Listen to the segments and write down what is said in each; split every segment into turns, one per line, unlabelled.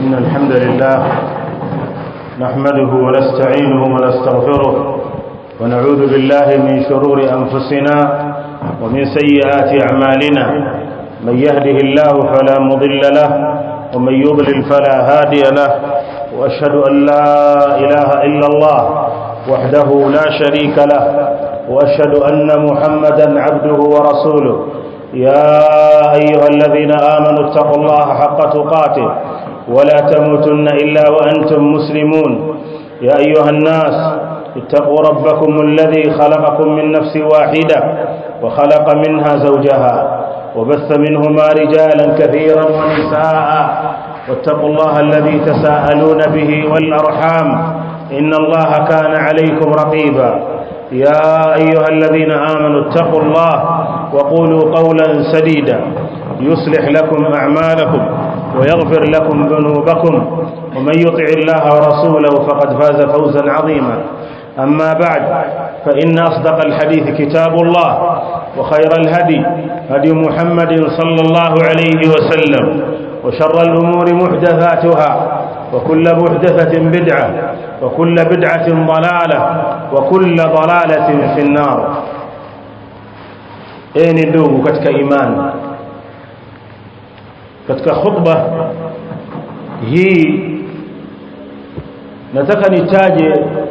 إن الحمد لله نحمده ونستعينه ونستغفره ونعوذ بالله من شرور أنفسنا ومن سيئات أعمالنا من يهده الله فلا مضل له ومن يضلل فلا هادي له وأشهد أن لا إله إلا الله وحده لا شريك له وأشهد أن محمدا عبده ورسوله يا أيها الذين آمنوا اتقوا الله حق تقاته ولا تموتن إلا وأنتم مسلمون يا أيها الناس اتقوا ربكم الذي خلقكم من نفس واحدة وخلق منها زوجها وبث منهما رجالا كثيرا ونساء واتقوا الله الذي تساءلون به والأرحام إن الله كان عليكم رقيبا يا أيها الذين آمنوا اتقوا الله وقولوا قولا سديدا يصلح لكم أعمالكم ويغفر لكم ذنوبكم ومن يطع الله ورسوله فقد فاز فوزا عظيما أما بعد فإن أصدق الحديث كتاب الله وخير الهدي هدي محمد صلى الله عليه وسلم وشر الأمور محدثاتها وكل محدثة بدعة وكل بدعة ضلالة وكل ضلالة في النار أين ndugu katika imani katika khutba hii nataka nitaje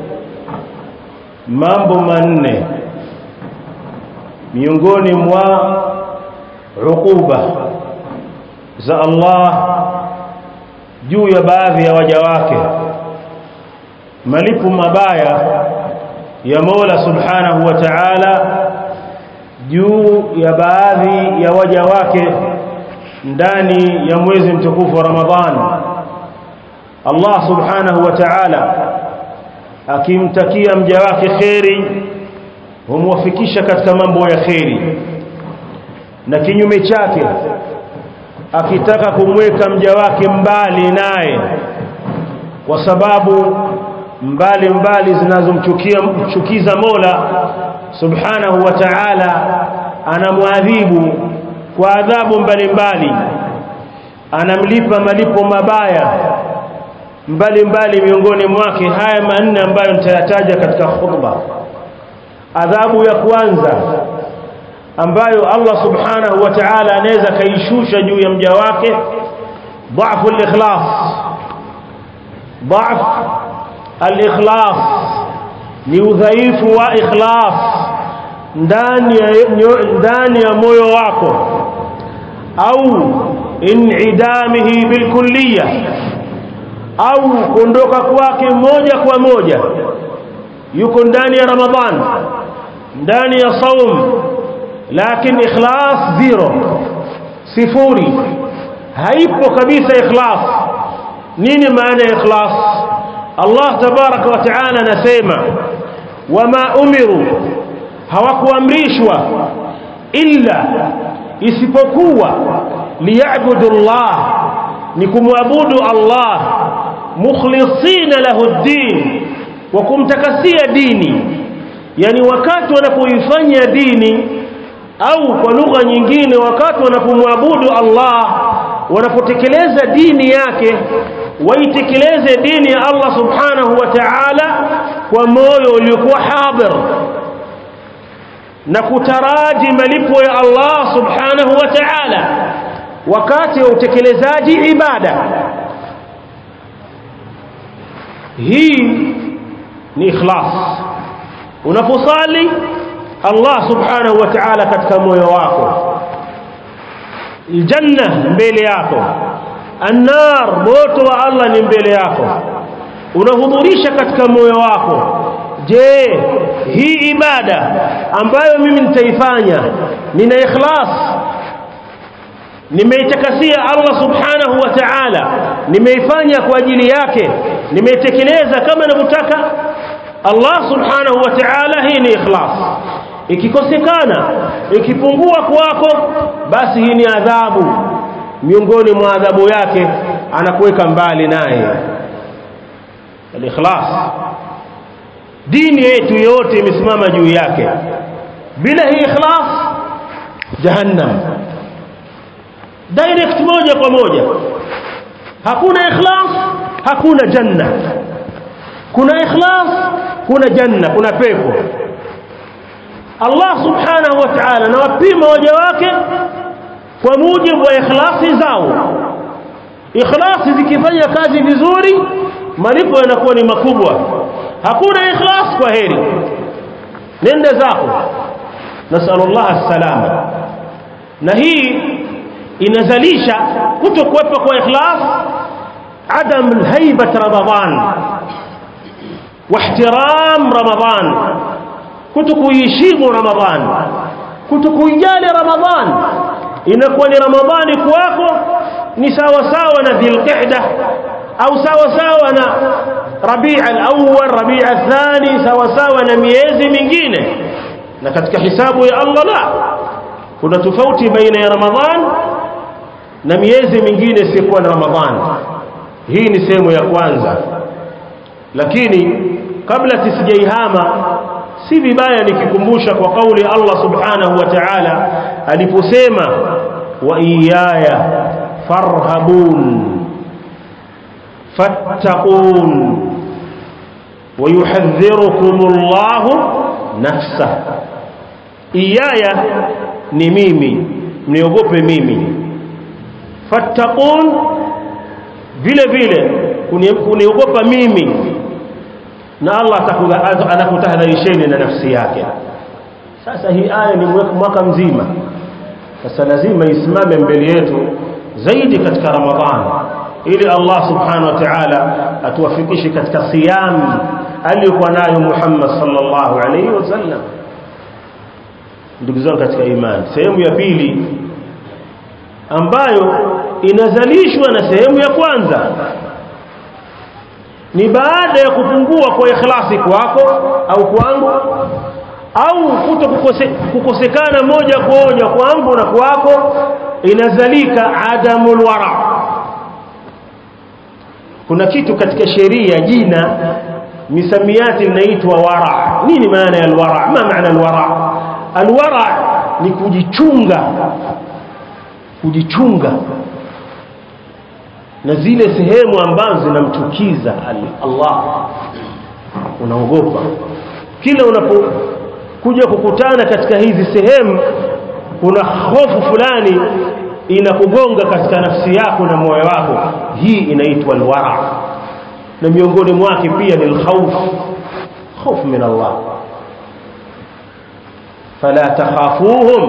mambo manne miongoni mwa ukuba za Allah juu ya baadhi ya waja wake malipo mabaya ya Mola Subhanahu wa Ta'ala juu ya baadhi ya waja wake ndani ya mwezi mtukufu wa Ramadhani Allah Subhanahu wa Ta'ala akimtakia mja wake kheri humwafikisha katika mambo ya kheri na kinyume chake akitaka kumweka mja wake mbali naye kwa sababu mbali mbali zinazomchukia mchukiza Mola Subhanahu wa Ta'ala anamwadhibu kwa adhabu mbalimbali anamlipa malipo mabaya mbalimbali miongoni mwake haya manne ambayo nitayataja katika khutba adhabu ya kwanza ambayo Allah subhanahu wa ta'ala anaweza kaishusha juu ya mja wake dhaifu al-ikhlas dhaif al-ikhlas ni udhaifu wa ikhlas ndani ya ndani ya moyo wako au inidamihi bilkulliyah au kuondoka kwake moja kwa moja yuko ndani ya ramadhan ndani ya saum lakini ikhlas zero sifuri haipo kabisa ikhlas nini maana ya ikhlas Allah tabaraka wa taala anasema wama umiru hawakuamrishwa illa isipokuwa liyabudu Allah ni kumwabudu Allah mukhlisina lahu ddin wa kumtakasia dini yani wakati wanapoifanya dini au kwa lugha nyingine wakati wanapomwabudu Allah wanapotekeleza dini yake waitekeleze dini ya Allah subhanahu wa ta'ala kwa moyo uliokuwa hadir na kutaraji malipo ya Allah subhanahu wa ta'ala wakati wa utekelezaji ibada hii ni ikhlas unaposali Allah subhanahu wa ta'ala katika moyo wako aljanna mbele yako annar moto wa Allah ni mbele yako unahudhurisha katika moyo wako je hii ibada ambayo mimi nitaifanya nina ikhlas nimeitakasia Allah subhanahu wa ta'ala nimeifanya kwa ajili yake nimeitekeleza kama anavyotaka Allah subhanahu wa ta'ala hii ni ikhlas ikikosekana ikipungua kwako basi hii ni adhabu miongoni mwa adhabu yake anakuweka mbali naye al-ikhlas dini yetu yote imesimama juu yake bila hii ikhlas jahannam direct moja kwa moja
hakuna ikhlas hakuna janna kuna ikhlas kuna janna kuna pepo Allah subhanahu wa ta'ala na wapima waja wake kwa mujibu wa ikhlasi zao ikhlasi zikifanya kazi vizuri malipo yanakuwa ni makubwa hakuna ikhlas kwa heri nenda zako nasallallahu alsalama na hii inazalisha kutokuwepo kwa ikhlas adam alhaibat ramadan واحترام رمضان kutokuheshimu ramadhan kutokuijali ramadhan inakuwa ni ramadhani kwako ni sawa sawa na dhilqa'da au sawa sawa na rabi' al-awwal rabi' al-thani sawa sawa na miezi mingine na katika hisabu ya Allah la kuna tofauti baina ya ramadhan na miezi mingine isiyokuwa na ramadhan hii ni sehemu ya kwanza lakini kabla tisijaihama si vibaya nikikumbusha kwa kauli Allah subhanahu wa ta'ala aliposema wa iyaya farhabun fattaqun ويحذركم الله نفسه iyaya ni mimi mniogope mimi fattaqun vile vile kuniogopa mimi na Allah anakutahadharisheni na nafsi yake sasa hii aya ni mwaka mzima sasa lazima isimame mbele yetu zaidi katika ramadhan ili Allah subhanahu wa ta'ala atuwafikishe katika siyam aliyokuwa nayo Muhammad sallallahu alaihi wasallam ndugu zangu katika imani sehemu ya pili ambayo inazalishwa na sehemu ya kwanza ni baada ya kupungua kwa ikhlasi kwako au kwangu au kuto kukose, kukosekana moja kwa moja kwangu na kwako inazalika adamul wara kuna kitu katika sheria jina misamiati linaitwa wara nini maana ya alwara ma maana alwara alwara ni kujichunga kujichunga na zile sehemu ambazo zinamchukiza Allah unaogopa kila unapokuja kukutana katika hizi sehemu kuna hofu fulani inakugonga katika nafsi yako na moyo wako hii inaitwa alwara na miongoni mwake pia ni alkhawf خوف من الله فلا تخافوهم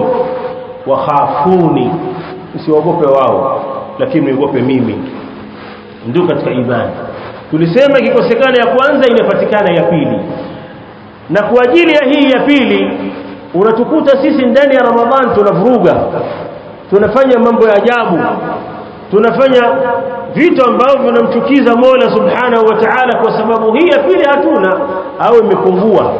وخافوني usiogope wao lakini uogope mimi ndio katika imani tulisema ikikosekana ya kwanza inapatikana ya pili na kwa ajili ya hii ya pili unatukuta sisi ndani ya Ramadhan tunavuruga tunafanya mambo ya ajabu tunafanya vitu ambavyo vinamchukiza Mola Subhanahu wa Ta'ala kwa sababu hii ya pili hatuna au imepungua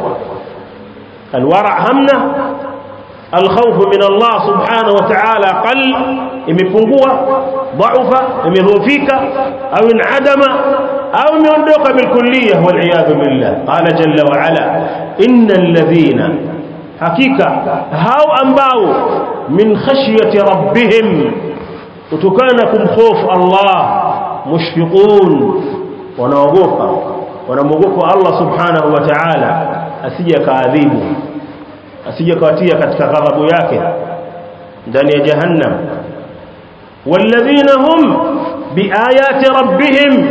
alwara hamna alkhawf min Allah Subhanahu wa Ta'ala qal imepungua dhaufa imedhoofika au inadama au imeondoka bilkulliyah wal iyad billah qala jalla wa ala innal ladhina hakika hao ambao min khashyati rabbihim kutokana kumhofu Allah mushfiqun wanaogopa wanamwogopa Allah subhanahu wa ta'ala asije kaadhibu asije kawatia katika ghadhabu yake ndani ya jahannam walladhina hum biayati rabbihim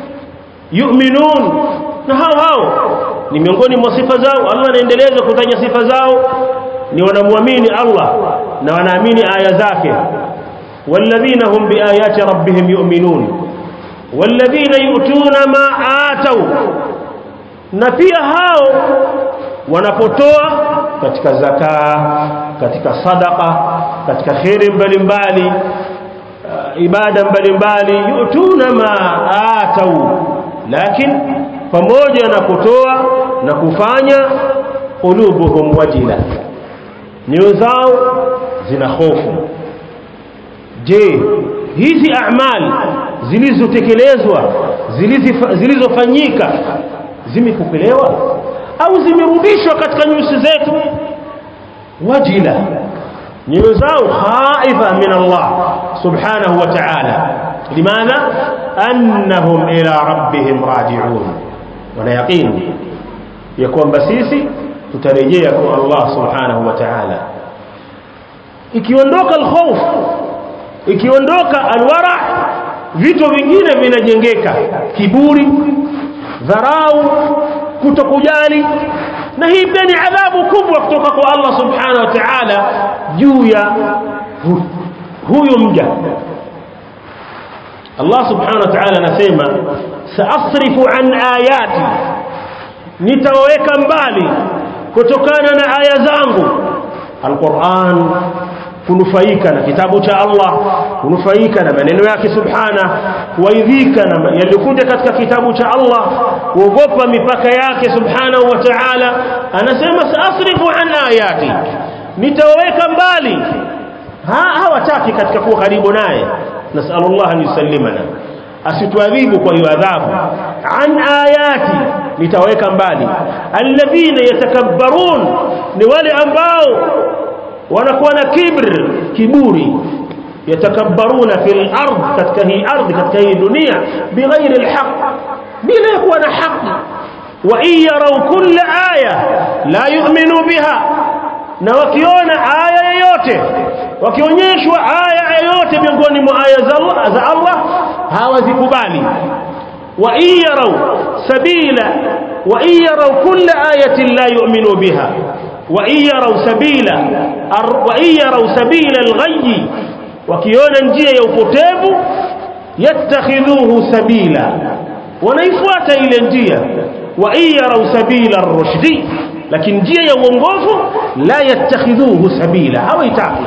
yu'minun na hao hao ni miongoni mwa sifa zao Allah anaendeleza kutaja sifa zao ni wanamwamini Allah na wanaamini aya zake والذين هم بآيات ربهم يؤمنون والذين يؤتون ما آتوا na pia hao wanapotoa katika zakaa katika sadaka katika khairi mbalimbali uh, ibada mbalimbali yutuna ma atau lakini pamoja na kutoa na kufanya qulubuhum wajila nyoyo zao zina hofu je hizi amali zilizotekelezwa zilizofanyika zimepokelewa au zimerudishwa katika nyusi zetu wajila nyoyo zao khaifa min Allah subhanahu wa ta'ala limadha annahum ila rabbihim raji'un wana yaqini ya kwamba sisi tutarejea kwa Allah subhanahu wa ta'ala ikiondoka alkhawf ikiondoka alwara vitu vingine vinajengeka kiburi dharau kutokujali na hii pia ni adhabu kubwa kutoka kwa Allah subhanahu wa ta'ala juu ya hu, huyu mja Allah subhanahu wa ta'ala anasema saasrifu an ayati nitaweka mbali kutokana na aya zangu alquran kunufaika na kitabu cha Allah kunufaika na maneno yake subhana kuaidhika na yaliokuja katika kitabu cha Allah kuogopa mipaka yake subhanahu wa ta'ala anasema saasrifu an ayati nitaweka mbali ha hawataki katika kuwa karibu naye nasallallahu an yusallimana asituadhibu kwa hiyo adhabu an ayati nitaweka mbali alladhina yatakabbarun ni wale ambao wanakuwa na kibr kiburi yatakabbaruna fil ard katika hii ardhi katika hii dunia bighairi alhaq bila kuwa na haki wa iyarau kulla aya la yu'minu biha na wakiona aya yoyote wakionyeshwa aya yoyote miongoni mwa aya za Allah, za Allah hawazikubali wa iyarau sabila wa iyarau kulla ayatin la yu'minu biha wa iyarau sabila wa iyarau sabila alghayy wakiona njia ya upotevu yattakhidhuhu sabila wanaifuata ile njia wa iyarau sabila ar-rushdi lakini njia ya uongofu la yattakhidhuhu sabila hawaitaki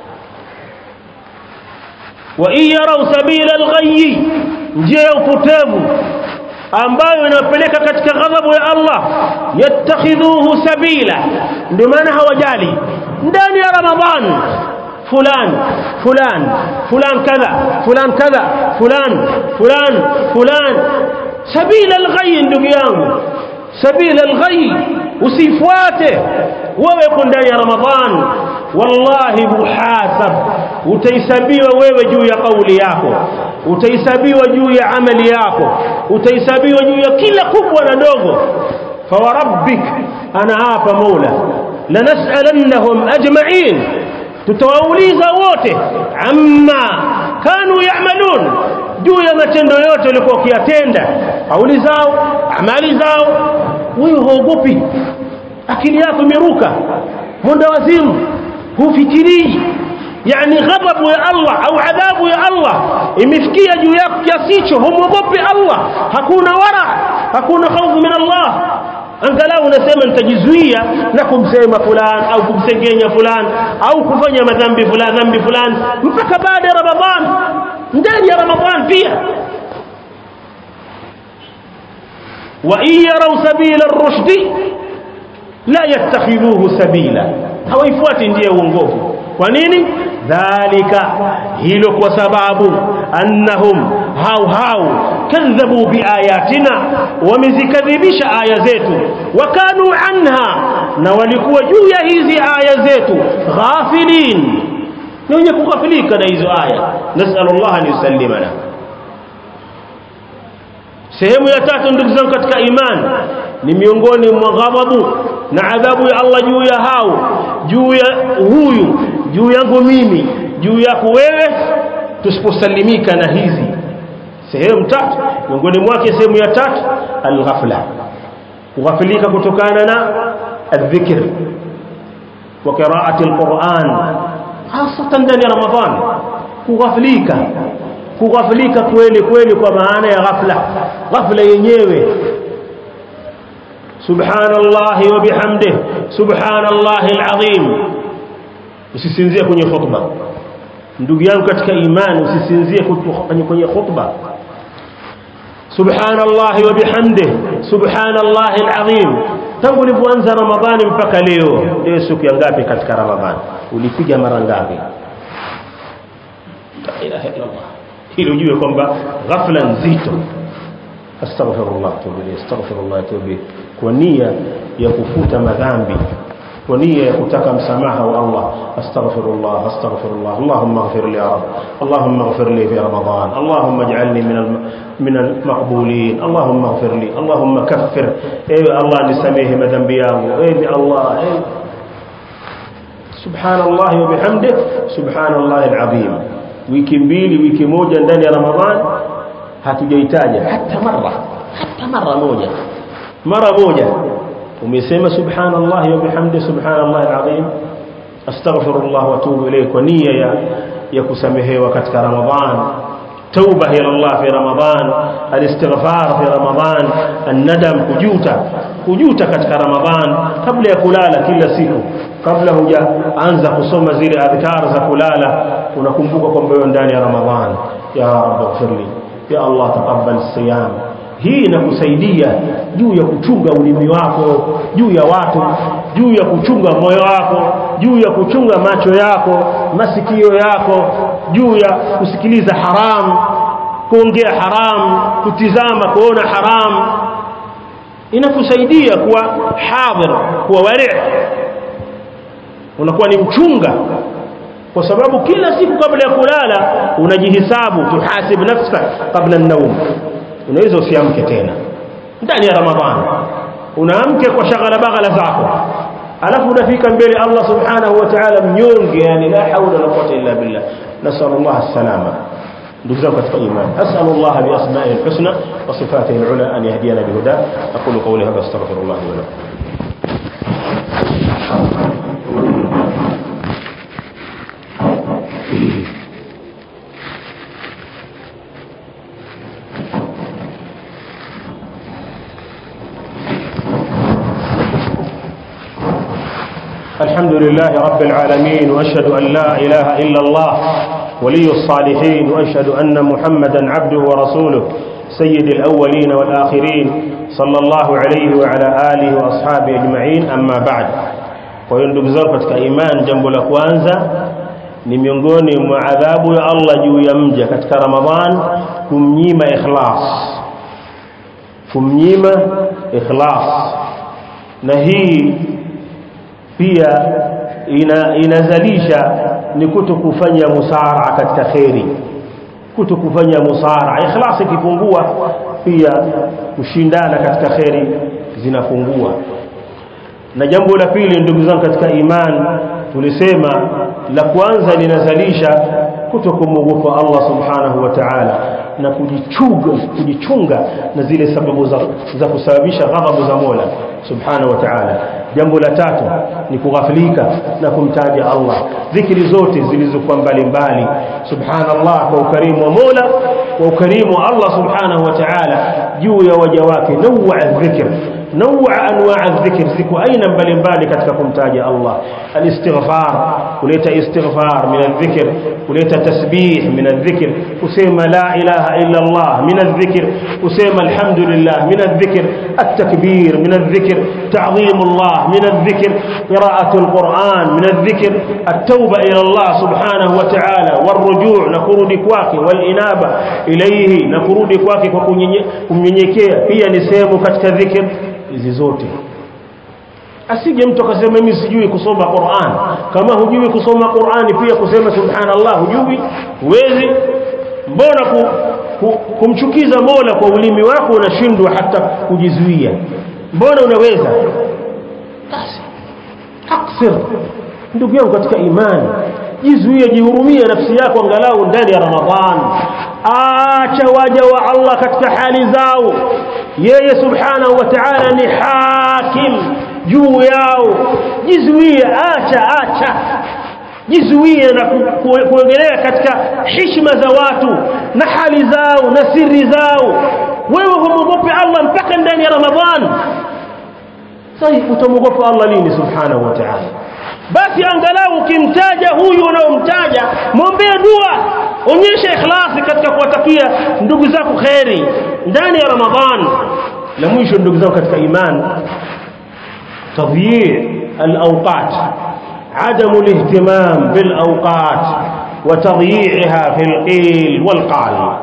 wa iyarau sabila alghayy njia ya upotevu ambayo inapeleka katika ghadhabu ya Allah yattakhidhuhu sabila ndio maana hawajali ndani ya ramadhan fulan fulan fulan kadha fulan kadha fulan fulan fulan sabila alghayy ndugu yangu sabila alghayy usifuate wewe uko ndani ya ramadhan wallahi muhasab utahesabiwa wewe juu ya kauli yako utahesabiwa juu ya amali yako utahesabiwa juu ya kila kubwa na dogo fawarabbik ana hapa mola lanas'alannahum ajma'in tutawauliza wote amma kanu ya'malun juu ya matendo yote walikuwa wakiyatenda kauli zao amali zao wewe huogopi akili yako imeruka mwenda wazimu hufikirii yani ghadhabu ya Allah au adhabu ya Allah imefikia juu yako kiasi hicho humwogopi Allah hakuna wara hakuna hofu min Allah angalau unasema nitajizuia na kumsema fulani au kumsengenya fulani au kufanya madhambi fulani dhambi fulani mpaka baada ya Ramadhan ndani ya Ramadhan pia wa iyarau sabila ar-rushdi la yattakhidhuhu sabila hawaifuati njia ya uongofu kwa nini dhalika hilo kwa sababu annahum hau hau kadhabu biayatina wamezikadhibisha aya zetu wakanu anha na walikuwa juu ya hizi aya zetu ghafilin ni wenye kughafilika na hizo aya nasallallahu an yusallimana sehemu ya tatu ndugu zangu katika imani ni miongoni mwa ghadhabu na adhabu ya Allah juu ya hao juu ya huyu juu yangu mimi juu yako wewe tusiposalimika na hizi sehemu tatu miongoni mwake sehemu ya tatu alghafla kughafilika kutokana na adhikr wa qiraati alquran hasa ndani ya ramadhan kughafilika kughafilika kweli kweli kwa maana ya ghafla ghafla yenyewe subhanallahi wa bihamdihi subhanallahi alazim usisinzie kwenye khutba ndugu yangu katika imani usisinzie kwenye khutba subhanallahi wa bihamdihi subhanallahi alazim tangu ulipoanza ramadhani mpaka leo leo siku ya ngapi katika ramadhani ulipiga mara ngapi la ilaha illa allah ili ujue kwamba ghafla nzito astaghfirullah tubu astaghfirullah tubu kwa nia ya kufuta madhambi kwa nia ya kutaka msamaha wa Allah astaghfirullah astaghfirullah Allahumma ighfir li ya rab Allahumma ighfir li fi ramadan Allahumma ij'alni min al min al maqbulin Allahumma ighfir li Allahumma kaffir ewe Allah nisamehe madhambi yangu ewe Allah ewe subhanallah wa bihamdih subhanallah alazim wiki mbili wiki moja ndani ya ramadhan hatujaitaja hata mara hata mara moja mara moja umesema subhanallah wa bihamdi subhanallah alazim astaghfirullah wa atubu ilayhi kwa nia ya ya kusamehewa katika ramadhan توبه الى الله في رمضان الاستغفار في رمضان الندم kujuta kujuta katika ramadhan kabla ya kulala kila siku kabla hujaanza kusoma zile adhkar za kulala unakumbuka kwamba wewe ndani ya ramadhan ya rabbi ighfirli ya allah taqabbal siyam hii inakusaidia juu ya kuchunga ulimi wako juu ya watu juu ya kuchunga moyo wako juu ya kuchunga macho yako masikio yako juu ya kusikiliza haram kuongea haram kutizama kuona haram inakusaidia kuwa hadhir kuwa wari unakuwa ni mchunga kwa sababu kila siku kabla ya kulala unajihisabu tuhasib nafsaka kabla an-nawm unaweza usiamke tena ndani ya ramadhani unaamke kwa shaghala baghala zako alafu unafika mbele Allah subhanahu wa ta'ala mnyonge yani la haula wala quwwata illa billah nasal Allah as-salama ndugu zangu katika imani asal Allah bi asma'ihi al-husna wa sifatihi al-ula an yahdiyana bi huda aqulu qawli hadha astaghfirullah wa lakum الحمد لله رب العالمين واشهد ان لا اله الا الله ولي الصالحين واشهد ان محمدا عبده ورسوله سيد الاولين والاخرين صلى الله عليه وعلى اله واصحابه اجمعين اما بعد kwa hiyo ndugu zangu katika iman jambo la kwanza ni miongoni mwa adhabu ya Allah juu ya mja katika Ramadhan kumnyima ikhlas kumnyima ikhlas na hii pia ina, inazalisha ni kuto kufanya musara katika khairi kuto kufanya musara ikhlas ikipungua pia kushindana katika khairi zinapungua na jambo la pili ndugu zangu katika iman tulisema la kwanza linazalisha kuto kumwogopa Allah subhanahu wa ta'ala na kujichunga kujichunga na zile sababu za, za kusababisha ghadhabu za Mola subhanahu wa ta'ala jambo la tatu ni kughafilika na kumtaja Allah dhikri zote zilizokuwa mbalimbali subhanallah kwa ukarimu wa Mola kwa ukarimu wa Allah subhanahu wa ta'ala juu ya waja wake nawa dhikr نوع انواع الذكر ziko aina mbalimbali katika kumtaja Allah alistighfar kuleta istighfar min adh-dhikr kuleta tasbih min adh-dhikr kusema la ilaha illa Allah min adh-dhikr kusema alhamdulillah min adh-dhikr at-takbir min adh-dhikr ta'zim Allah min adh-dhikr qira'atu al-Qur'an min adh-dhikr at-tauba ila Allah subhanahu wa ta'ala warujuu na kurudi kwake walinaba ilayhi na kurudi kwake kwa kunyenyekea pia ni sehemu katika dhikr hizi zote asije mtu akasema mimi sijui kusoma Qur'an kama hujui kusoma Qur'ani pia kusema subhanallah hujui huwezi mbona ku, ku, kumchukiza Mola kwa ulimi wako unashindwa hata kujizuia mbona unaweza basi aksir ndugu yangu katika imani jizuie jihurumie nafsi yako angalau ndani ya Ramadhan acha waja wa Allah katika hali zao yeye subhanahu wa ta'ala ni hakim juu yao jizuie acha acha jizuie na kuongelea katika heshima za watu na hali zao na siri zao wewe humwogope Allah mpaka ndani ya Ramadhan sasa utamwogopa Allah lini subhanahu wa ta'ala basi angalau ukimtaja huyu unaomtaja mwombee dua onyesha ikhlasi katika kuwatakia ndugu zako kheri ndani ya Ramadhan na mwisho ndugu zangu katika iman tadhyi' al-awqat عدم الاهتمام بالأوقات وتضييعها في القيل والقال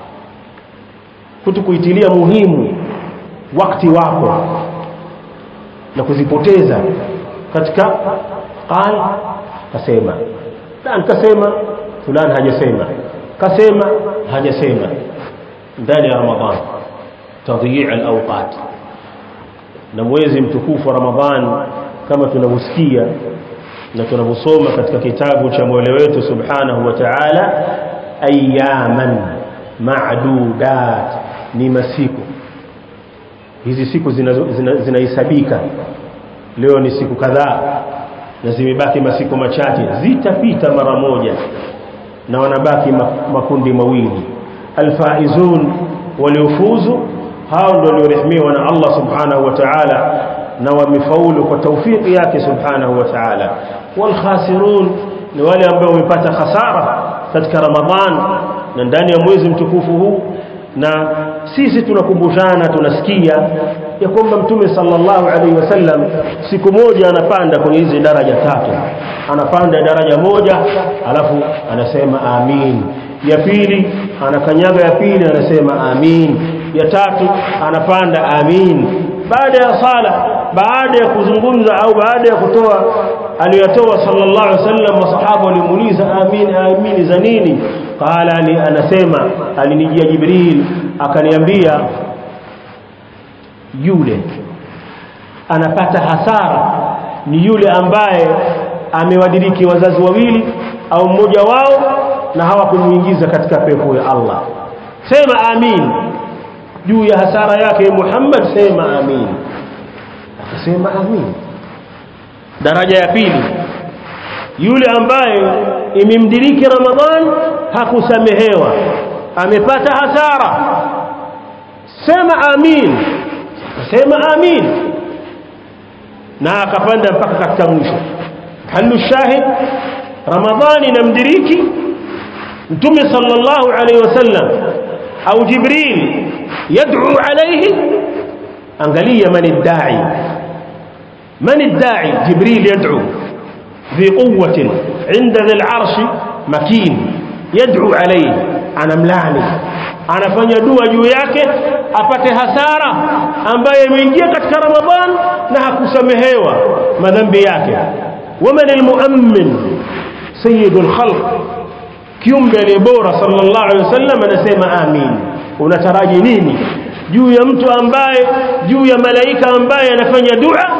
kutokuitilia muhimu wakati wako na kuzipoteza katika qal kasema fulani kasema fulani hajasema kasema hajasema ndani ya ramadhan tadhii alawqat na mwezi mtukufu wa ramadhan kama tunavyosikia na tunavyosoma katika kitabu cha Mola wetu subhanahu wa ta'ala ayaman ma'dudat ni masiku hizi siku zinahesabika zina, zina leo ni siku kadhaa na zimebaki masiku machache zitapita mara moja na wanabaki makundi mawili alfaizun waliofuzu hao ndio waliorehemiwa na Allah subhanahu wa ta'ala na wamefaulu kwa taufiki yake subhanahu wa ta'ala walkhasirun ni wale ambao wamepata hasara katika ramadhan na ndani ya mwezi mtukufu huu na sisi tunakumbushana tunasikia ya kwamba mtume sallallahu alaihi wasallam siku moja anapanda kwenye hizi daraja tatu anapanda daraja moja alafu anasema amin ya pili anakanyaga ya pili anasema amin ya tatu anapanda amin baada ya sala baada ya kuzungumza au baada ya kutoa aliyotoa sallallahu alaihi wasallam masahaba walimuuliza amin amin za nini qala ali anasema alinijia jibril akaniambia yule anapata hasara ni yule ambaye amewadiriki wazazi wawili au mmoja wao na hawakumuingiza katika pepo ya Allah sema amin juu ya hasara yake Muhammad sema amin akasema amin daraja ya pili yule ambaye imemdiriki Ramadhan hakusamehewa amepata hasara sema amin sema amin na akapanda mpaka katika mwisho halu shahid Ramadhani inamdiriki Mtume sallallahu alayhi wasallam au Jibril yad'u alayhi angalia man ad-da'i man ad-da'i Jibril yad'u ذي قوة عند ذي العرش مكين يدعو عليه أنا ملاني anafanya dua juu yake apate hasara ambaye imeingia katika Ramadhan na hakusamehewa madhambi yake waman almuammin sayyidul khalq kiumbe aliye bora sallallahu alaihi wasallam anasema amin unataraji nini juu ya mtu ambaye juu ya malaika ambaye anafanya dua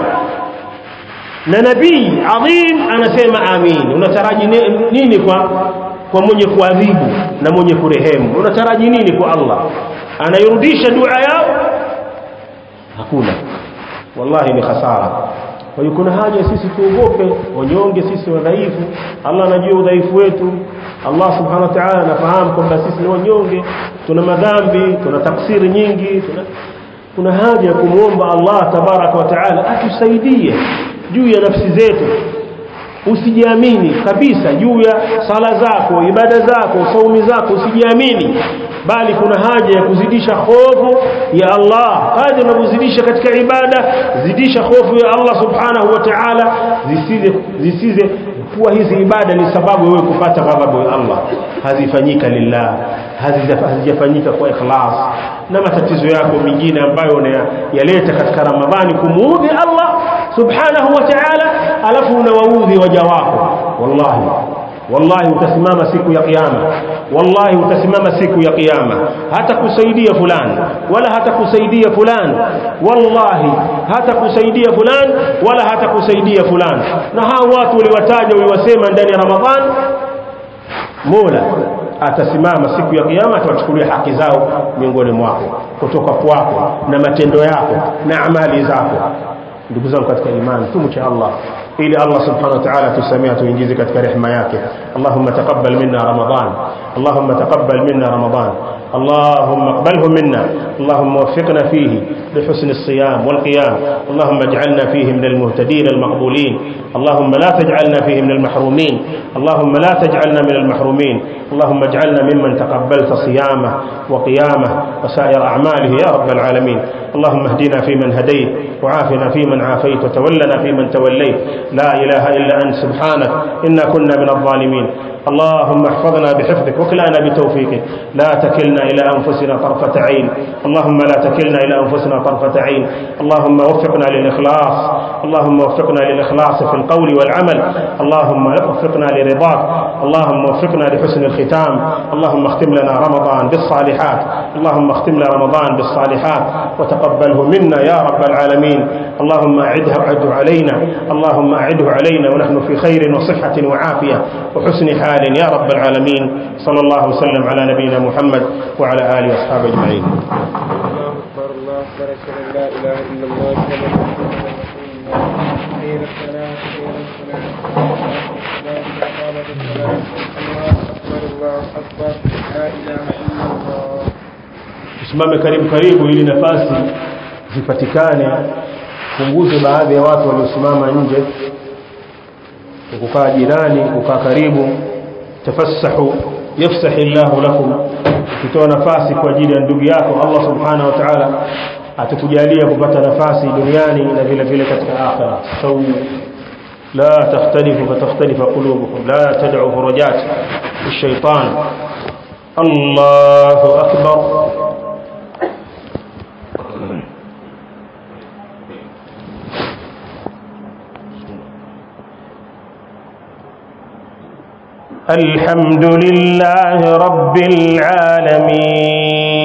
na nabii adhim anasema amin unataraji nini kwa kwa mwenye kuadhibu na mwenye kurehemu unataraji nini kwa Allah anairudisha dua yao hakuna wallahi ni khasara kwa hiyo kuna haja sisi tuogope wanyonge sisi wadhaifu Allah anajua udhaifu wetu Allah subhanahu wa ta'ala anafahamu kwamba sisi ni wanyonge tuna madhambi tuna taksiri nyingi tuna kuna haja ya kumwomba Allah tabaraka wa taala atusaidie juu ya nafsi zetu usijiamini kabisa juu ya sala zako ibada zako saumi zako usijiamini bali kuna haja ya kuzidisha hofu ya Allah kadri unavyozidisha katika ibada zidisha hofu ya Allah subhanahu wa ta'ala zisize zisize kuwa hizi ibada ni sababu wewe kupata ghadhabu ya Allah hazifanyika lillah hazijafanyika kwa ikhlas na matatizo yako mengine ambayo unayaleta katika Ramadhani kumuudhi Allah subhanahu wa ta'ala alafu unawaudhi waja wako wallahi wallahi utasimama siku ya kiyama wallahi utasimama siku ya kiyama hata kusaidia fulani wala hata kusaidia fulani wallahi hata kusaidia fulani wala hata kusaidia fulani na hao watu uliwataja uliwasema ndani ya ramadhan mola atasimama siku ya kiyama atawachukulia haki zao miongoni mwako kutoka kwako na matendo yako na amali zako ndugu zangu katika imani tumche Allah ili Allah subhanahu wa ta'ala tusamee tuingize katika rehema yake Allahumma taqabbal minna Ramadan Allahumma taqabbal minna Ramadan اللهم اقبله منا اللهم وفقنا فيه لحسن الصيام والقيام اللهم اجعلنا فيه من المهتدين المقبولين اللهم لا تجعلنا فيه من المحرومين اللهم لا تجعلنا من المحرومين اللهم اجعلنا ممن تقبلت صيامه وقيامه وسائر أعماله يا رب العالمين اللهم اهدنا فيمن هديت وعافنا فيمن عافيت وتولنا فيمن توليت لا إله إلا أنت سبحانك إنا كنا من الظالمين اللهم احفظنا بحفظك وكلنا بتوفيقك لا تكلنا إلى أنفسنا طرفة عين اللهم لا تكلنا إلى أنفسنا طرفة عين اللهم وفقنا للإخلاص اللهم وفقنا للإخلاص في القول والعمل اللهم وفقنا لرضاك اللهم وفقنا لحسن الختام اللهم اختم لنا رمضان بالصالحات اللهم اختم لنا رمضان بالصالحات وتقبله منا يا رب العالمين اللهم أعده أعده علينا اللهم أعده علينا ونحن في خير وصحة وعافية وحسن حال يا رب العالمين صلى الله وسلم على نبينا محمد وعلى آله وأصحابه أجمعين
الله أكبر الله أكبر أشهد أن لا إله إلا الله أشهد أن محمدا رسول الله خير الصلاة خير الصلاة لا إقامة الصلاة الله أكبر الله أكبر لا إله إلا الله
tusimame karibu karibu ili nafasi zipatikane punguze baadhi ya watu waliosimama nje kukaa jirani kukaa karibu tafassahu yafsahi llahu lakum ukitoa nafasi kwa ajili ya ndugu yako Allah subhanahu wa ta'ala atakujalia kupata nafasi duniani na vile vile katika akhira sau لا تختلفوا فتختلف قلوبكم لا تدعوا فرجات الشيطان الله أكبر الحمد لله رب العالمين